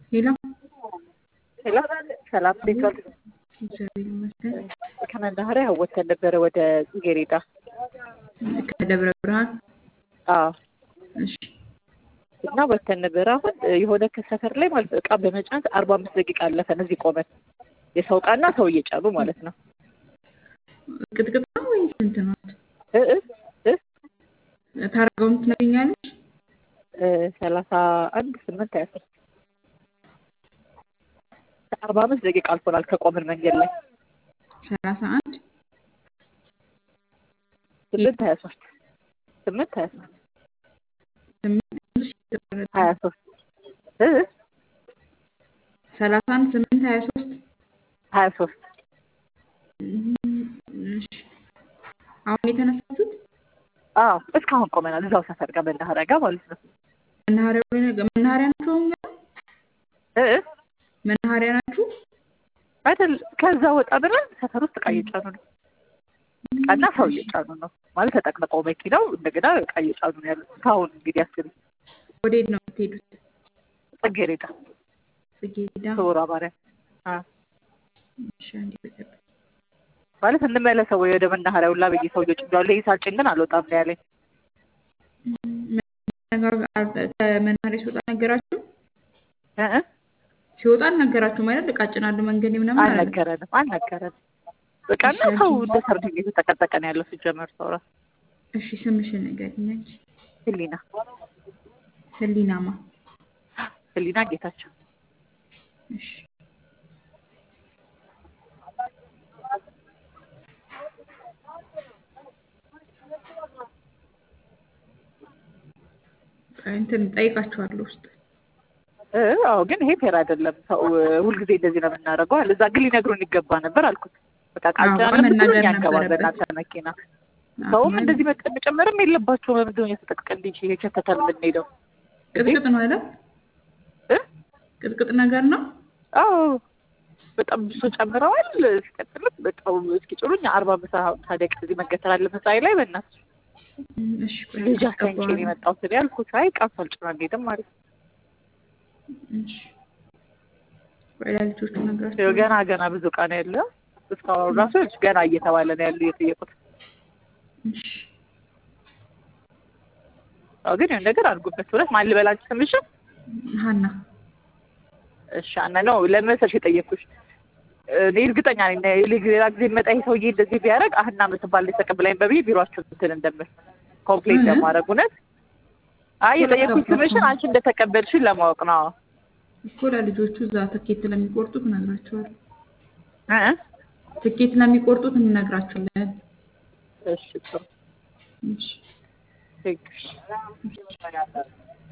ሄሎ ሄሎ ሰላም፣ እንዴት ዋልክ? እግዚአብሔር ይመስገን። ከመናኸሪያ ወተን ነበረ ወደ ጽጌሬዳ። ከደብረ ብርሃን አዎ እሺ እና ወተን ነበረ። አሁን የሆነ ከሰፈር ላይ ማለት እቃ በመጫን አርባ አምስት ደቂቃ አለፈን እዚህ ቆመን የሰው እቃና ሰው እየጫኑ ማለት ነው። ቅጥቅጥ ነው ወይስ ስንት ነው? እ እ እ ታርጋውን ትነግኛለች? እ ሰላሳ አንድ ስምንት ሀያ ሶስት አርባ አምስት ደቂቃ አልፎናል ከቆምን መንገድ ላይ ሰላሳ አንድ ስምንት ሀያ ሶስት ስምንት ሀያ ሶስት ስምንት ሀያ ሶስት እ እ ሰላሳ አንድ ስምንት ሀያ ሶስት ሀያ ሶስት እሺ አሁን የተነሳችሁት አዎ እስካሁን ቆመናል። እዛው ሰፈር ጋር መናኸሪያ ጋር ማለት ነው። መናኸሪያው ላይ ነገ መናኸሪያ ናችሁ? አሁን ገና እ እ መናኸሪያ ናችሁ? አይደል ከዛ ወጣ ብለን ሰፈር ውስጥ እቃ እየጫኑ ነው። እቃና ሰው እየጫኑ ነው ማለት ተጠቅጥቀው መኪናው እንደገና እቃ እየጫኑ ነው ያሉት። እስካሁን እንግዲህ አስቢ ወዴት ነው የምትሄዱት? ጽጌሬዳ ጽጌረዳ ክቡራ ማርያም አ እሺ አንዴ በጠብቅ ማለት እንመለሰው ወይ ወደ መናኸሪያው ላ ብዬ ሰውዬው ጭኛለሁ። ይሄ ሳልጭን ግን አልወጣም ነው ያለኝ። ከመናኸሪያ ሲወጣ ነገራችሁ? እ እ ሲወጣ አልነገራችሁም አይደል? እቃ ጭናለሁ መንገድ ላይ ምናምን አላለም? አልነገረንም አልነገረንም። በቃና ሰው እንደ ሰርድ እየተጠቀጠቀ ነው ያለው ሲጀመር ሰው ራሱ እሺ ስምሽን ንገሪኝ አንቺ። ህሊና ህሊናማ ህሊና ጌታቸው እሺ እንትን ጠይቃችኋለሁ ውስጥ እ አዎ ግን ይሄ ፌር አይደለም። ሰው ሁልጊዜ እንደዚህ ነው የምናደርገው አለ። እዛ ግን ሊነግሩን ይገባ ነበር አልኩት። በቃ ቃል አዎ፣ ጫን መናገር ያንገባ ነበረበት። በእናንተ መኪና ሰውም እንደዚህ መጠ- መጨመርም የለባቸውም። ለምንድን ነው የተጠቅቀ እንዲ የቸተተ የምንሄደው? ቅጥቅጥ ነው አይደል? እ ቅጥቅጥ ነገር ነው። አዎ በጣም ብሶ ጨምረዋል። ሲቀጥልም በጣም እስኪ ጭሩኝ አርባ ምሳ ታዲያ ከዚህ መገተር አለ መሳይ ላይ በእናትሽ እም፣ እሺ ቆይ ልጅ አስቀንቄ ነው የመጣሁት እኔ አልኩት። አይ ቃፍ አልጭና አንሄድም ማለት ነው። እሺ ቆይ ለልጆቹ ነግራቸው ይኸው ገና ገና ብዙ እቃ ነው ያለው። እስካሁን ራሱ ገና እየተባለ ነው ያሉ እየጠየቁት። እሺ አዎ ግን የሆነ ነገር አድርጉበት። እውነት ማን ልበላችሁ ስምሽን? ሀና እሺ አና ነው ለምን መሰለሽ የጠየኩሽ እኔ እርግጠኛ ነኝ ሌ- ሌላ ጊዜ መጣ ይሄ ሰውዬ እንደዚህ ቢያደርግ አህና የምትባል ልጅ ተቀብላኝ በብዬ ቢሯችሁ እንትን እንደምል ኮምፕሌት እ? ለማድረግ እውነት አይ የጠየኩሽ ስምሽን አንቺ እንደተቀበልሽን ለማወቅ ነው። እኮ ለልጆቹ እዛ ትኬት ለሚቆርጡት እነግራቸዋለሁ። እ? ትኬት ለሚቆርጡት እንነግራቸዋለን። እሺ ጥሩ እሺ ቴንክስ